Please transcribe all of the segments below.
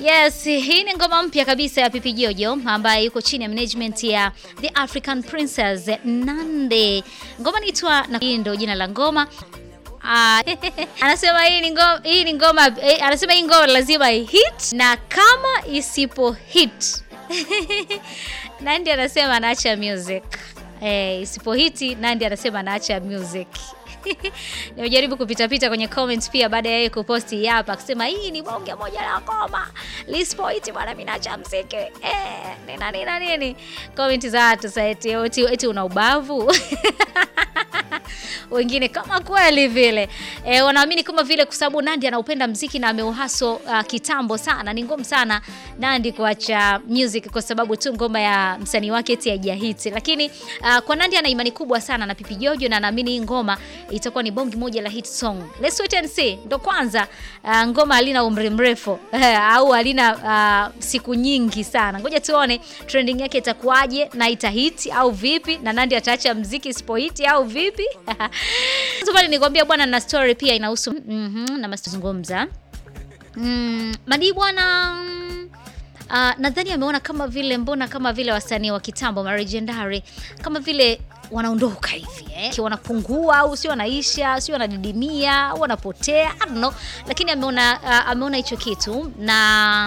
Yes, hii ni ngoma mpya kabisa ya Pipi Jojo ambaye yuko chini ya management ya The African Princess Nande. Ngoma inaitwa na hii ndio jina la ngoma. Ah, anasema hii ni ngoma, hii ni ngoma eh, anasema hii ngoma lazima hit na kama isipo hit Nandi anasema anaacha music. Eh, isipo hiti Nandi anasema anaacha music. Nimejaribu kupitapita kwenye comments pia baada ya yeye kuposti hapa akisema hii ni bonge moja la ngoma. Lispoiti bwana mimi naacha mziki. Eh, nina nina nini? Comment za watu sasa eti eti, eti una ubavu. Wengine kama kweli vile e, wanaamini kama vile kwa sababu Nandi anaupenda mziki na ameuhaso uh, kitambo sana. Ni ngumu sana Nandi kuacha music kwa sababu tu ngoma ya msanii wake eti haijahiti, lakini uh, kwa Nandi ana imani kubwa sana na Pipi Jojo na anaamini hii ngoma itakuwa ni bongi moja la hit song. Let's wait and see. Ndo kwanza uh, ngoma halina umri mrefu au halina uh, siku nyingi sana. Ngoja tuone trending yake itakuwaje na itahiti au vipi, na Nandi ataacha mziki isipohiti au vipi? Sasa pale nikwambia bwana, na story pia inahusu mm -hmm, na mazungumza mm, Madi bwana Uh, nadhani ameona kama vile mbona kama vile wasanii wa kitambo ma legendary kama vile wanaondoka hivi eh, wanapungua au sio, wanaisha sio, wanadidimia au wanapotea, I don't know, lakini ameona uh, ameona hicho kitu na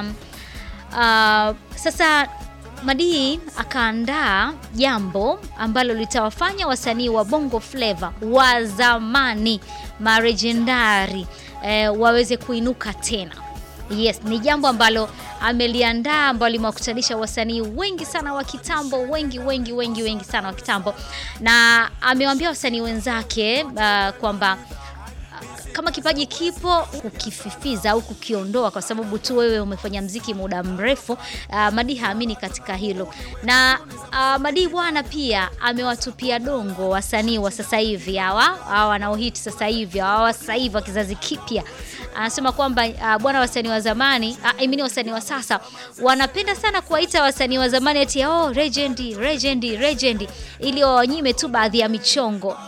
uh, sasa Madii akaandaa jambo ambalo litawafanya wasanii wa Bongo Flava wa zamani marejendari eh, waweze kuinuka tena. Yes, ni jambo ambalo ameliandaa ambalo limewakutanisha wasanii wengi sana wa kitambo, wengi wengi wengi wengi sana wa kitambo, na amewaambia wasanii wenzake uh, kwamba kama kipaji kipo kukififiza au kukiondoa kwa sababu tu wewe umefanya mziki muda mrefu. Uh, Madi haamini katika hilo na uh, Madi bwana pia amewatupia dongo wasanii wa sasa hivi hawa hawa wanaohiti sasa hivi hawa sasa hivi wa kizazi kipya. Anasema kwamba uh, bwana wasanii wa zamani uh, I mean wasanii wa sasa wanapenda sana kuwaita wasanii wa zamani ati oh, legend legend legend ili wawanyime tu baadhi ya michongo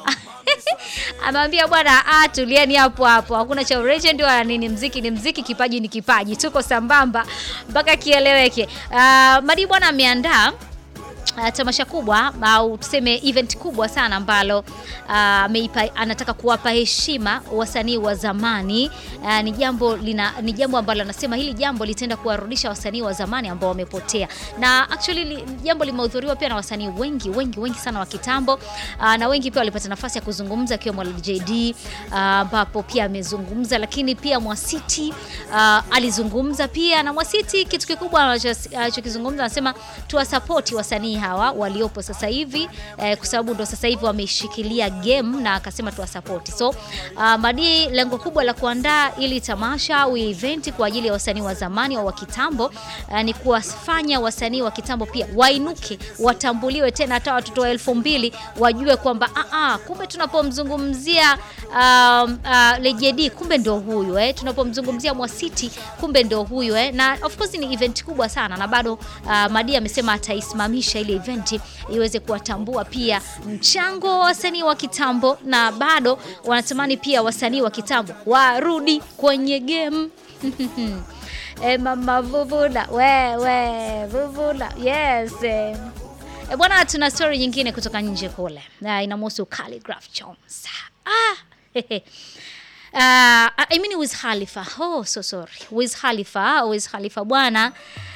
Amewambia bwana, ah, tulieni hapo hapo, hakuna cha legend wala nini. Mziki ni mziki, kipaji ni kipaji, tuko sambamba mpaka kieleweke. Uh, Madi bwana ameandaa Uh, tamasha kubwa au tuseme event kubwa sana ambalo uh, anataka kuwapa heshima wasanii wa zamani. Uh, ni jambo lina, ni jambo ambalo anasema hili jambo litaenda kuwarudisha wasanii wa zamani ambao wamepotea, na actually li, jambo limehudhuriwa pia na wasanii wengi wengi wengi sana wa kitambo uh, na wengi pia walipata nafasi ya kuzungumza akiwemo JD ambapo uh, pia amezungumza, lakini pia Mwasiti uh, alizungumza pia, na Mwasiti kitu kikubwa anachokizungumza anasema tuwasapoti wasanii hawa waliopo sasa hivi eh, kwa sababu ndo sasa hivi wameshikilia game na akasema tuwasapoti. So uh, Madi lengo kubwa la kuandaa ili tamasha au event kwa ajili ya wasanii wa zamani au wa kitambo uh, ni kuwafanya wasanii wa kitambo pia wainuke, watambuliwe tena, hata watoto wa elfu mbili wajue kwamba ah, ah, kumbe tunapomzungumzia um, uh, Lejedi kumbe ndo huyu eh, tunapomzungumzia Mwasiti kumbe ndo huyu eh, na of course ni event kubwa sana na bado uh, Madi amesema ataisimamisha ile event iweze kuwatambua pia mchango wa wasanii wa kitambo, na bado wanatamani pia wasanii wa kitambo warudi kwenye game. E, mama Vuvula wewe Vuvula yes. E, bwana, tuna story nyingine kutoka nje kule na inamhusu Khaligraph Jones. Ah, uh, I mean Wiz Khalifa. Oh, so sorry. Wiz Khalifa, Wiz Khalifa bwana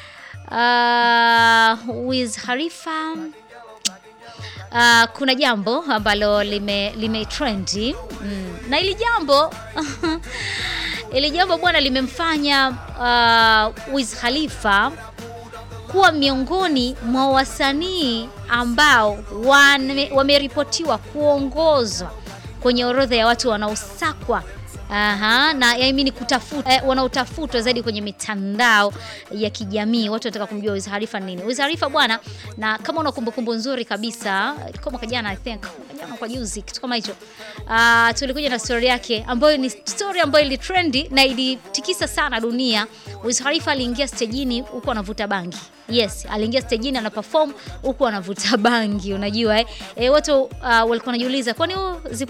Uh, Wiz Khalifa uh, kuna jambo ambalo lime, lime trendi mm. Na ili jambo ili jambo bwana limemfanya uh, Wiz Khalifa kuwa miongoni mwa wasanii ambao wameripotiwa kuongozwa kwenye orodha ya watu wanaosakwa Aha, na I mean kutafuta eh, wanaotafutwa zaidi kwenye mitandao ya kijamii. Watu wanataka kumjua Wiz Khalifa nini. Wiz Khalifa bwana, na kama una kumbukumbu nzuri kabisa kwa mwaka jana I think, jana kwa juzi kitu kama hicho. Uh, tulikuja na story yake ambayo ni story ambayo ili trendi na ilitikisa sana dunia. Wiz Khalifa aliingia stejini huko anavuta bangi. Yes, aliingia stejini ana perform huko anavuta bangi, unajua eh. E, watu uh, walikuwa wanajiuliza kwani zipo